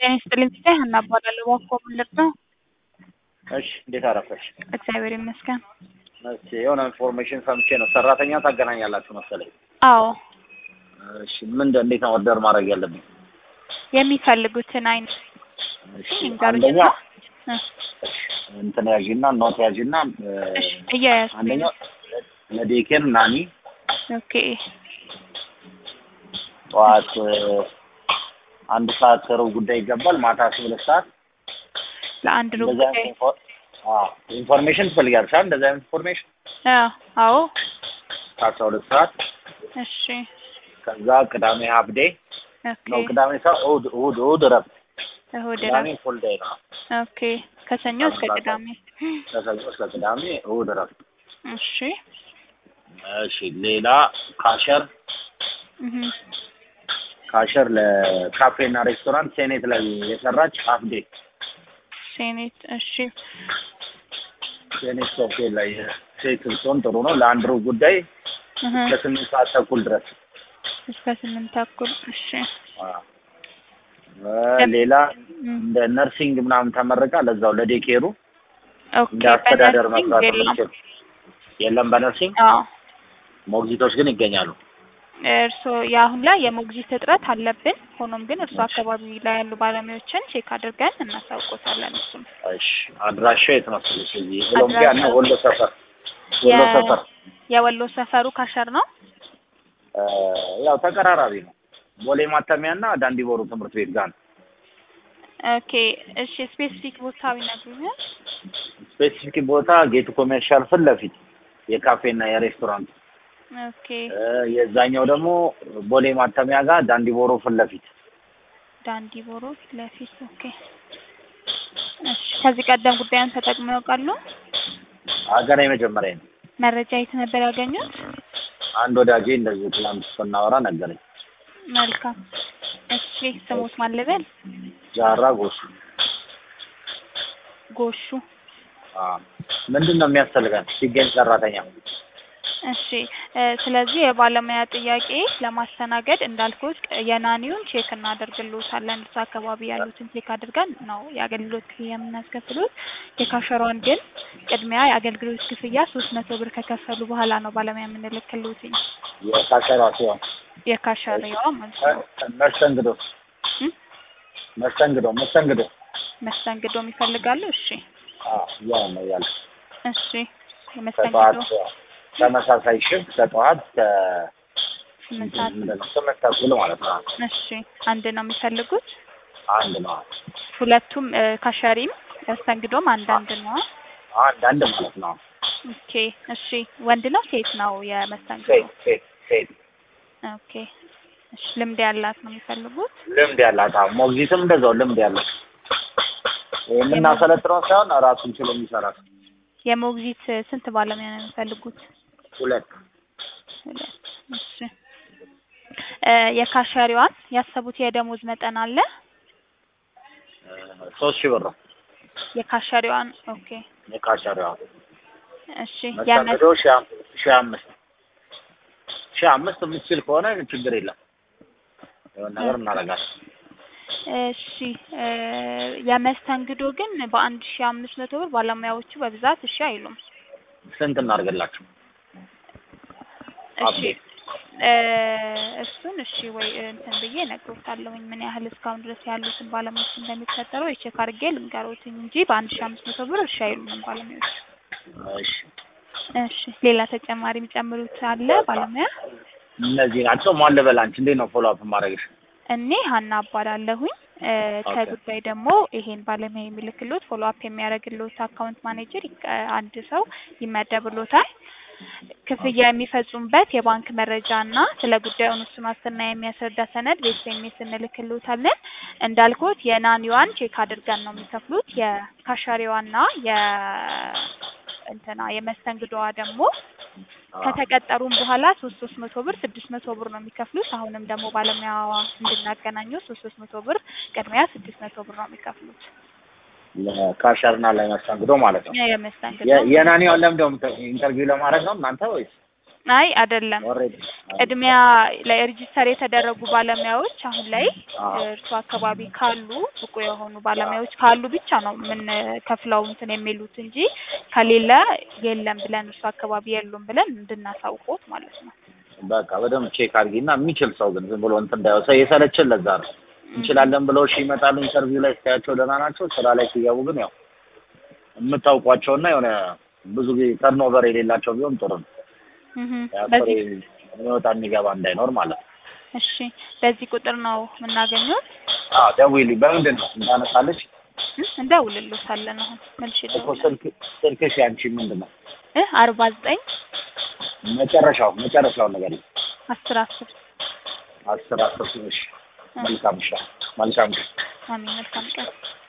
ጤና ይስጥልኝ ሲሳይ ሀና እባላለሁ። እባክዎ ምን ልርዳው? እሺ እንዴት አረፈሽ? እግዚአብሔር ይመስገን። እሺ የሆነ ኢንፎርሜሽን ሰምቼ ነው ሰራተኛ ታገናኛላችሁ መሰለኝ። አዎ እሺ ምንድን እንዴት ነው ኦርደር ማድረግ ያለብኝ? የሚፈልጉትን አይነት እሺ ይንገሩኝና አንደኛ እንትን ያዥና ኖት ያዥና እ፣ እሺ እያያዝኩኝ አንደኛው ለዴኬር ናኒ ኦኬ ጠዋት እ፣ አንድ ሰዓት ከሩብ ጉዳይ ይገባል። ማታ አስራ ሁለት ሰዓት ለአንድ ሩብ እንደዛ ጉዳይ አይነት ኢንፎ- አዎ ኢንፎርሜሽን ትፈልጊያለሽ አይደል? እንደዛ አይነት ኢንፎርሜሽን አዎ አዎ ከአስራ ሁለት ሰዓት እሺ ከዛ ቅዳሜ ሀፍ ዴይ ኦኬ ነው። ቅዳሜ ሰው እሑድ እሑድ እሑድ እረፍት እሑድ ቅዳሜ እረፍት ፉል ዴይ ነው። ኦኬ ከሰኞ እስከ ቅዳሜ ከሰኞ እስከ ቅዳሜ እሑድ እረፍት። እሺ እሺ ሌላ ካሸር እህ ካሸር ለካፌና ሬስቶራንት ሴኔት ላይ የሰራች ሀፍ ዴይ ሴኔት እሺ ሴኔት ሆቴል ላይ ሴት ስትሆን ጥሩ ነው። ለአንድ ሩብ ጉዳይ እህ ከስምንት ሰዓት ተኩል ድረስ እስከ ስምንት ተኩል እሺ አዎ። እ፣ ሌላ እንደ ነርሲንግ ምናምን ተመርቃ ለዛው ለዴኬሩ ኦኬ እንደ አስተዳደር በነርሲንግ መስራት የለም። የምችል የለም። በነርሲንግ አዎ ሞግዚቶች ግን ይገኛሉ። እርስዎ የአሁን ላይ የሞግዚት እጥረት አለብን። ሆኖም ግን እርስዎ አካባቢ ላይ ያሉ ባለሙያዎችን ቼክ አድርገን እናሳውቆታለን። እሱም እሺ አድራሻው የት መሰለሽ? እዚህ ኦሎምፒያ እና ወሎ ሰፈር ወሎ የ- ሰፈር የወሎ ሰፈሩ ካሸር ነው። እ፣ ያው ተቀራራቢ ነው። ቦሌ ማተሚያ እና ዳንዲቦሩ ትምህርት ቤት ጋር ነው። ኦኬ እሺ፣ ስፔሲፊክ ቦታ ይነግሩኛል? ስፔሲፊክ ቦታ ጌቱ ኮሜርሻል ፊት ለፊት የካፌና የሬስቶራንት ኦኬ እ፣ የዛኛው ደግሞ ቦሌ ማተሚያ ጋር ዳንዲቦሩ ፊት ለፊት ዳንዲቦሮ ፊት ለፊት። ኦኬ እሺ፣ ከዚህ ቀደም ጉዳዩን ተጠቅመው ያውቃሉ? ሀገር የመጀመሪያ ነው። መረጃ የት ነበር ያገኙት? አንድ ወዳጄ እንደዚህ ትናንት ስናወራ ነገረኝ። መልካም እሺ፣ ስሙት ማን ልበል? ጃራ ጎሱ ጎሹ አ ምንድን ነው የሚያስፈልጋል ሲገኝ ሰራተኛ? እሺ እ፣ ስለዚህ የባለሙያ ጥያቄ ለማስተናገድ እንዳልኩት የናኒውን ቼክ እናደርግልዎታለን። እዛ አካባቢ ያሉትን ቼክ አድርገን ነው የአገልግሎት ክፍያ የምናስከፍሉት። የካሸሯን ግን ቅድሚያ የአገልግሎት ክፍያ ሶስት መቶ ብር ከከፈሉ በኋላ ነው ባለሙያ የምንልክልዎትኝ። የካሸሯ ሲሆን የካሸሪዋ ማለት ነው። መስተንግዶ እ? መስተንግዶ መስተንግዶ መስተንግዶም ይፈልጋሉ? እሺ አ ያው ነው ያለ እሺ ከጠዋት የመስተንግዶ ተመሳሳይ ሽፍት ከጠዋት ከ ስምንት ሰዓት ምንድን ነው ስምንት ተኩል ማለት ነው። እሺ አንድ ነው የሚፈልጉት? አንድ ነው ሁለቱም እ፣ ካሸሪም መስተንግዶም አንዳንድ ነው። አንድ አንድ ማለት ነው። ኦኬ እሺ ወንድ ነው ሴት ነው የመስተንግዶ? ሴት ሴት ሴት ኦኬ እሺ ልምድ ያላት ነው የሚፈልጉት? ልምድ ያላት አዎ። ሞግዚትም እንደዛው ልምድ ያላት የምናሰለጥነው ሳይሆን ራሱን ችሎ የሚሰራ ሰው። የሞግዚት ስንት ባለሙያ ነው የሚፈልጉት? ሁለት ሁለት እሺ እ፣ የካሸሪዋን ያሰቡት የደሞዝ መጠን አለ? እ፣ ሶስት ሺህ ብር ነው የካሸሪዋን ኦኬ የካሸሪዋ እሺ ያመ መስተንግዶ ሺህ አም- ሺህ አምስት ሺህ አምስት የምትችል ከሆነ ችግር የለም የሆነ ነገር እናደርጋለን። እሺ እ፣ የመስተንግዶ ግን በአንድ ሺ አምስት መቶ ብር ባለሙያዎቹ በብዛት እሺ አይሉም። ስንት እናድርግላችሁ? እሺ አፕዴት እ፣ እሱን እሺ ወይ እንትን ብዬ እነግሮታለሁኝ ምን ያህል እስካሁን ድረስ ያሉትን ባለሙያዎች እንደሚቀጠረው የቼክ አድርጌ ልንገሮትኝ እንጂ በአንድ ሺ አምስት መቶ ብር እሺ አይሉንም ባለሙያዎቹ። እሺ እሺ ሌላ ተጨማሪ የሚጨምሩት አለ ባለሙያ? እነዚህ ናቸው። ማን ልበል አንቺ እንዴት ነው ፎሎ አፕ ማድረግሽ? እኔ ሀና እባላለሁኝ። እ፣ ኦኬ። ከጉዳይ ደግሞ ይሄን ባለሙያ የሚልክሎት ፎሎ አፕ የሚያደርግሎት አካውንት ማኔጀር ይቀ- አንድ ሰው ይመደብሎታል። ክፍያ የሚፈጽሙበት የባንክ መረጃ እና ስለ ጉዳዩን እሱን ዋስትና የሚያስረዳ ሰነድ በኤስኤምኤስ እንልክሎታለን። እንዳልኩት የናኒዋን ቼክ አድርገን ነው የሚከፍሉት። የካሻሪዋና የ እንትና የመስተንግዶዋ ደግሞ ከተቀጠሩም በኋላ ሶስት ሶስት መቶ ብር ስድስት መቶ ብር ነው የሚከፍሉት። አሁንም ደግሞ ባለሙያዋ እንድናገናኘው ሶስት ሶስት መቶ ብር ቅድሚያ ስድስት መቶ ብር ነው የሚከፍሉት። ለካሸርና ለመስተንግዶ ማለት ነው። የመስተንግዶ የ- የናኒዋን ለምንድነው ኢንተርቪው ለማድረግ ነው እናንተ ወይስ? አይ አይደለም ኦልሬዲ ቅድሚያ ላይ ሬጂስተር የተደረጉ ባለሙያዎች አሁን ላይ አዎ። እርሱ አካባቢ ካሉ ብቁ የሆኑ ባለሙያዎች ካሉ ብቻ ነው የምንከፍለው እንትን የሚሉት እንጂ ከሌለ የለም ብለን እርሱ አካባቢ የሉም ብለን እንድናሳውቆት ማለት ነው። በቃ በደንብ ቼክ አድርጊና የሚችል ሰው ግን ዝም ብሎ እንትን እንዳይወ ሰው የሰለችን ለዛ ነው እንችላለን ብለው እሺ ይመጣሉ። ኢንተርቪው ላይ ስታያቸው ደህና ናቸው። ስራ ላይ ሲገቡ ግን ያው የምታውቋቸውና የሆነ ብዙ ጊዜ ተርኖቨር የሌላቸው ቢሆን ጥሩ ነው። እህ ያው በዚህ የሚወጣ የሚገባ እንዳይኖር ማለት ነው። እሺ በዚህ ቁጥር ነው የምናገኘው። አዎ ደውዪልኝ። በምንድን ነው እንዳነሳለች እ እንደውልልዎታለን አሁን መልሼ እኮ እደውላለሁ። ስልክ ስልክሽ ያንቺ ምንድን ነው እ አርባ ዘጠኝ መጨረሻው መጨረሻውን ነገር አስር አስር አስር አስር እሺ መልካም እሺ መልካም አሜን መልካም ቀን